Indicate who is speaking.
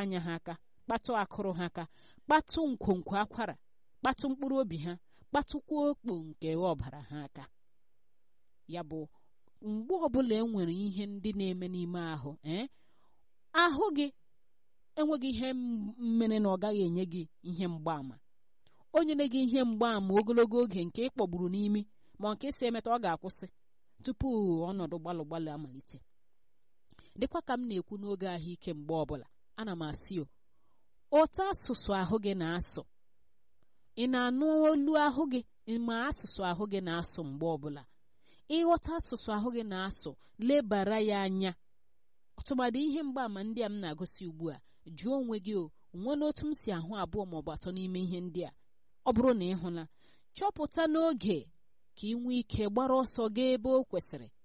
Speaker 1: anya ha aka kpatụ akụrụ ha aka kpatụ nkwonkwo akwara kpatụ mkpụrụ obi ha kpatụkwa okpo nke ọbara ha aka ya bụ mgbe ọbụla e nwere ihe ndị na-eme n'ime ahụ ee ahụ gị enweghị ihe mmere na ọ gaghị enye gị ihe mgbaàmà o nyere gị ihe mgbaàmà ogologo oge nke ịkpọgburu n'imi ma nke si emeta ọ ga-akwụsị tupu ọnọdụ gbalụ gbalụ amalite dịkwa ka m na-ekwu n'oge ahụike mgbe ọbụla ana m asị o otu asụsụ ahụ gị na-asụ ị na-anụ olu ahụ gị ma asụsụ ahụ gị na-asụ mgbe ọbụla ịghọta asụsụ ahụ gị na-asụ lebara ya anya ọtụmadị ihe mgbaàmà ndị a m na-agosi ugbu a jụọ onwe gị o nwee n'otu m si ahụ abụọ maọbụ atọ n'ime ihe ndị a ọ bụrụ na ị hụla chọpụta n'oge ka ị nwee ike gbara ọsọ gaa ebe o kwesịrị